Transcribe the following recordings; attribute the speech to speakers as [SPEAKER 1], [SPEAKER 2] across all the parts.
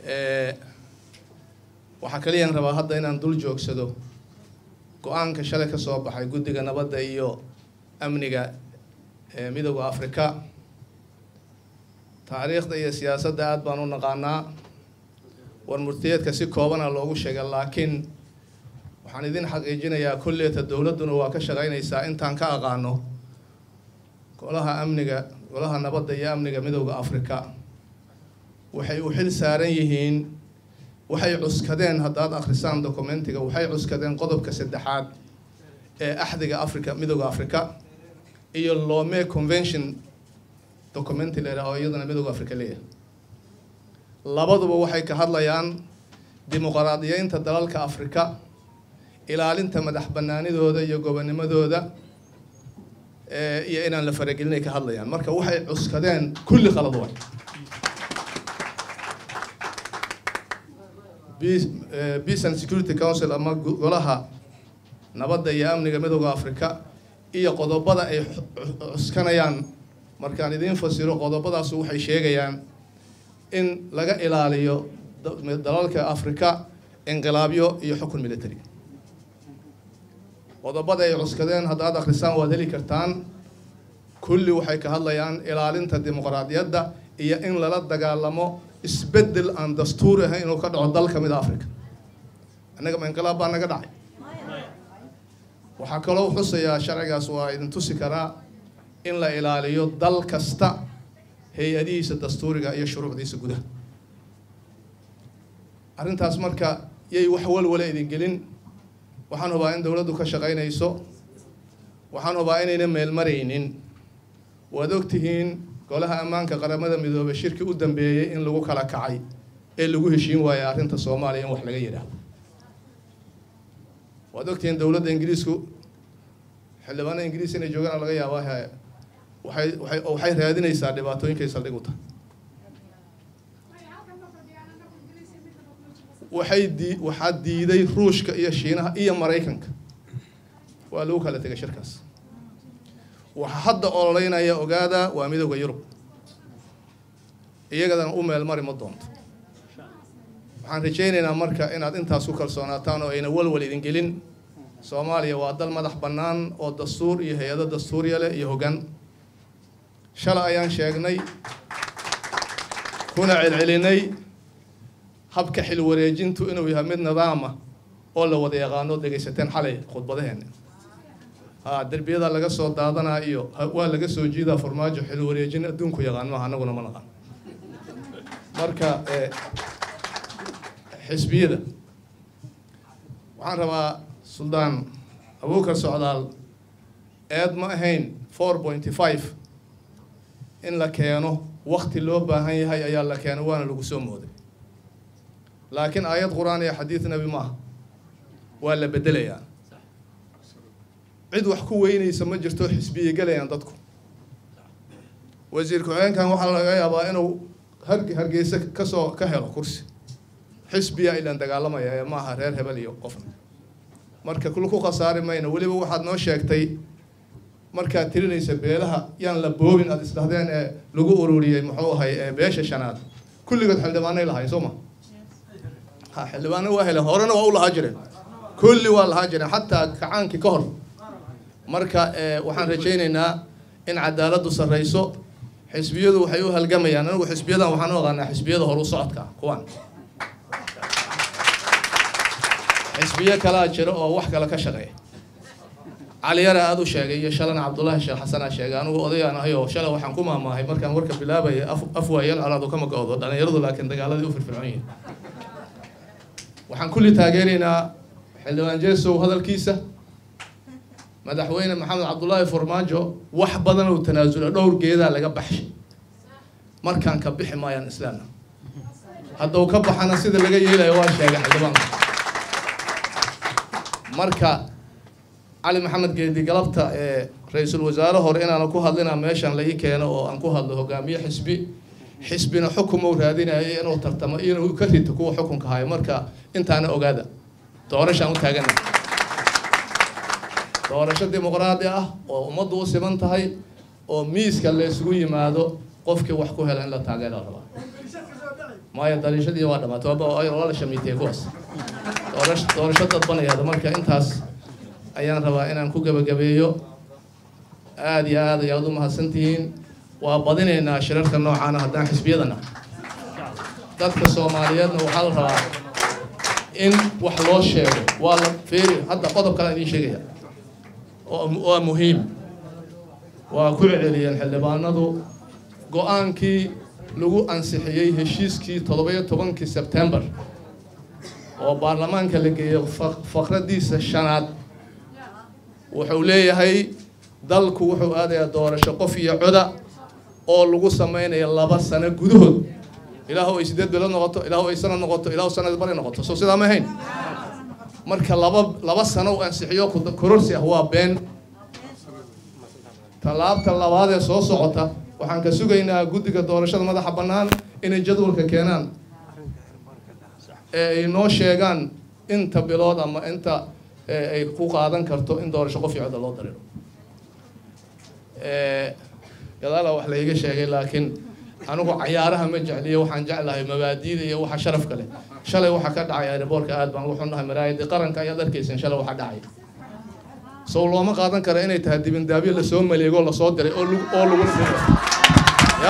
[SPEAKER 1] waxaa kaliyaan rabaa hadda inaan dul joogsado go-aanka shalay ka soo baxay guddiga nabadda iyo amniga ee midooda afrika taariikhda iyo siyaasadda aada baan u naqaanaa war murtiyeedka si koobana loogu sheega laakiin waxaan idin xaqiijinayaa kulleeta dowladduna waa ka shaqaynaysaa intaan ka aqaano golaha amniga golaha nabadda iyo amniga midooda afrika waxay u xil saaran yihiin waxay cuskadeen haddaad akhrisaan documentiga waxay cuskadeen qodobka saddexaad ee axdiga africa midooda africa iyo lome convention documenti la yidhaha oo iyadana midooda africa leeyahay labaduba waxay ka hadlayaan dimuqraadiyeynta dalalka afrika ilaalinta madax banaanidooda iyo gobonimadooda iyo inaan la faragelinay ka hadlayaan marka waxay cuskadeen kulli qalad way peace and security council ama golaha nabadda iyo amniga midooda africa iyo qodobada ay cuskanayaan markaan idiin fasiro qodobadaasu waxay sheegayaan in laga ilaaliyo dalalka africa inqilaabyo iyo xukun military qodobada ay cuskadeen haddaad akhrisaan waad heli kartaan kulli waxay ka hadlayaan ilaalinta dimuqraadiyadda iyo in lala dagaalamo isbeddel aan dastuuri ahayn inuu ka dhaco dal ka mid a africa annaga ma inqilaab baa naga dhacay waxaa kaloo xusayaa sharcigaas waa idin tusi karaa in la ilaaliyo dal kasta hay-adihiisa dastuuriga iyo shuruucdiisa gudaha arrintaas marka yay wax walwala idin gelin waxaan hubaa in dowladdu ka shaqaynayso waxaan hubaa inayna meelmaraynin waad ogtihiin golaha ammaanka qaramada midoobey shirki u dambeeyey in lagu kala kacay ee lagu heshiin waayay arrinta soomaaliya in wax laga yidhaahdo waad ogtihiin dowladda ingiriisku xildhibaana ingiriis inay joogaan laga yaabaa waxay waxay waxay raadinaysaa dhibaatooyinkay saldhig u tahay waxay dii waxaa diiday ruushka iyo shiinaha iyo maraykanka waa lagu kala tegay shirkaas waxaa hadda ololeynaya ogaada waa midooda yurub iyagadana u meel mari ma doonto waxaan rajaynaynaa marka inaad intaas ku kalsoonaataan oo ayna walwal idin gelin soomaaliya waa dal madax bannaan oo dastuur iyo hay-ado dastuuriya leh iyo hoggaan shalay ayaan sheegnay kuna celcelinay habka xil wareejintu inuu yahay mid nidaama oo la wada yaqaano dhegaysateen xalay khudbadaheena ha derbiyada laga soo daadanaa iyo waa laga soo jiidaa farmaajo xil wareejin adduunku yaqaan maaha anaguna ma naqaan marka xisbiyada waxaan rabaa suldaan abuukar socdaal eed ma ahayn four pointy five in la keeno wakti loo baahan yahay ayaa la keeno waana lagu soo mooday laakiin aayad qur-aan iyo xadiid nebi maaha waa la bedelayaa cid wax ku weynaysa ma jirto xisbiya gelayaan dadku wasiir ku-xigeenkan waxaa laga yaabaa inuu har hargeysa kasoo ka helo kursi xisbiya ilaan dagaalamaya ee maaha reer hebel iyo qofna marka kul ku khasaari mayno weliba waxaad noo sheegtay markaad tirinaysa beelaha yaan la boobin aad isdhahdeen ee lagu ururiyey muxuu ahay beesha shanaad kulligood xildhibaanay lahayn soo ma ha xildhibaano waa heleen horena waa u lahaa jireen kulli waa lahaa jireen xataa kacaankii ka hor marka waxaan rajaynaynaa in cadaaladdu sarreyso xisbiyadu waxay u halgamayaan anigu xisbiyadan waxaan u aqaanaa xisbiyada horu socodka kuwan xisbiyo kalaa jira oo wax kale ka shaqeeya caliyara aada u sheegay iyo shalana cabdullaahi sheekh xasanaa sheegay anigu odayaan ahay oo shalay waxaan ku maamaahay markaan warka bilaabaya af waayal alaadu kama go-do dhalinyaradu laakiin dagaaladii u firfircoon yihin waxaan kulli taageeraynaa xildhibaan jeesow hadalkiisa madaxweyne maxamed cabdullaahi farmaajo wax badan uu tanaasula dhowr geedaa laga baxshay markaan ka bixi maayaan islaamna hadda uu ka baxana sida laga yeelayo waa sheegay xildhibaanka marka cali maxamed geedi galabta ee ra-iisul wasaare hore inaana ku hadlina meeshan la ii keeno oo aan ku hadlo hogaamiye xisbi xisbina xukumou raadinayo inuu tartamo iyo inuu ka rito kuwa xukunka hayo marka intaana ogaada doorashaan u taagana doorasho dimuqraadi ah oo ummaddu u siman tahay oo miiska la isugu yimaado qofkii wax ku hela in la taageera rabaa maayo daliishadii waa dhamaatay waa la shamiitay kuwaas doorash doorasho dadbanayaada marka intaas ayaan rabaa inaan ku gebagabeeyo aada iyo aad ayaad u mahadsantihiin waa badinaynaa shirarka noocaana haddaan xisbiyadana dadka soomaaliyeedna waxaa la rabaa in wax loo sheego waa la feeri hadda qodob kale idiin sheegaya waa muhiim waa ku celceliyeen xildhibaanadu go-aankii lagu ansixiyey heshiiskii toddoba-iyo tobankii sebtembar oo baarlamaanka la geeyey faqradiisa shanaad wuxuu leeyahay dalku wuxuu aadayaa doorasho qof iyo coda oo lagu sameynaya laba sano gudahood ilaahu ay sideed bilood noqoto ilaahu ay sanad noqoto ilaahu sanad bari noqoto soo sidaa ma ahayn marka laba laba sano u ansixiyo kororsi ah waa been tallaabta labaad ee soo socota waxaan ka sugaynaa guddiga doorashada madaxa bannaan inay jadwalka keenaan ee ay noo sheegaan inta bilood ama inta ay ku qaadan karto in doorasho qof iyo codda loo dariro gadaala wax layga sheegay laakiin anigu cayaaraha ma jecliyo waxaan jeclahay mabaadiida iyo waxa sharafka leh shalay waxa ka dhacay aeroboortka aad baan ugu xunnahay maraayadii qaranka ayaad arkaysan shalay waxa dhacay sow looma qaadan kara inay tahay dibindaabyo lasoo maleego lasoo diray oo oo lagula diro ya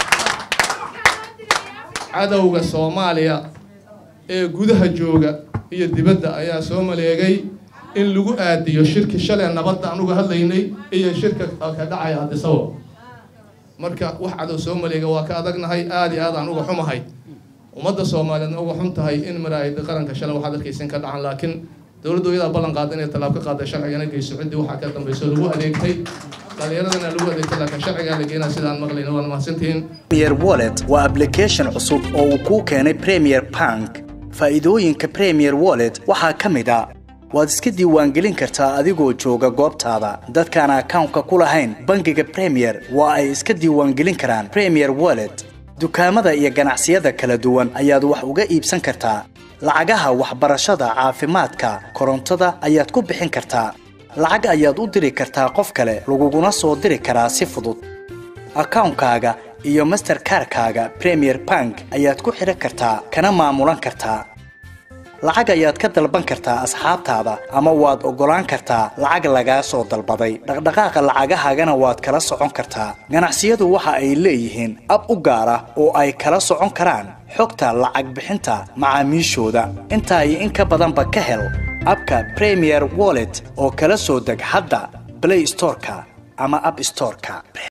[SPEAKER 1] cadowga soomaaliya ee gudaha jooga iyo dibadda ayaa soo maleegay in lagu aadiyo shirki shalay nabadda anugu hadlaynay iyo shirka ka dhacaya hadisawo marka wax cadow soo maleega waa ka adagnahay aada iyo aad aan uga xumahay ummadda soomaaliyeedna uga xun tahay in maraayada qaranka shalay waxaad arkaysan ka dhacan laakiin dowladdu iyadaa ballan qaada inay tallaab ka qaada sharcigana geyso ciddii waxaa ka dambayso lagu adeegtay dhalinyaradana lagu adeegtay laakiin sharcigaa la geenaa sidaan maqlayna waana mahadsantihiin
[SPEAKER 2] premier wallet waa application cusub oo uu kuu keenay premier bank faa'iidooyinka premier wallet waxaa ka mid a waad iska diiwaangelin kartaa adigoo jooga goobtaada dadkaan akawnka ku lahayn bangiga premier waa ay iska diiwaangelin karaan premier wallet dukaamada iyo ganacsiyada kala duwan ayaad wax uga iibsan kartaa lacagaha waxbarashada caafimaadka korontada ayaad ku bixin kartaa lacag ayaad u diri kartaa qof kale laguguna soo diri karaa si fudud akawnkaaga iyo masterkarkaaga premier bank ayaad ku xidhan kartaa kana maamulan kartaa lacag ayaad ka dalban kartaa asxaabtaada ama waad oggolaan kartaa lacag lagaa soo dalbaday dhaqdhaqaaqa lacagahaagana waad kala socon kartaa ganacsiyadu waxa ay leeyihiin ab u gaar ah oo ay kala socon karaan xogta lacag bixinta macaamiishooda intaa iyo in ka badanba ka hel abka premier wallet oo kala soo deg hadda blay storeka ama ab storeka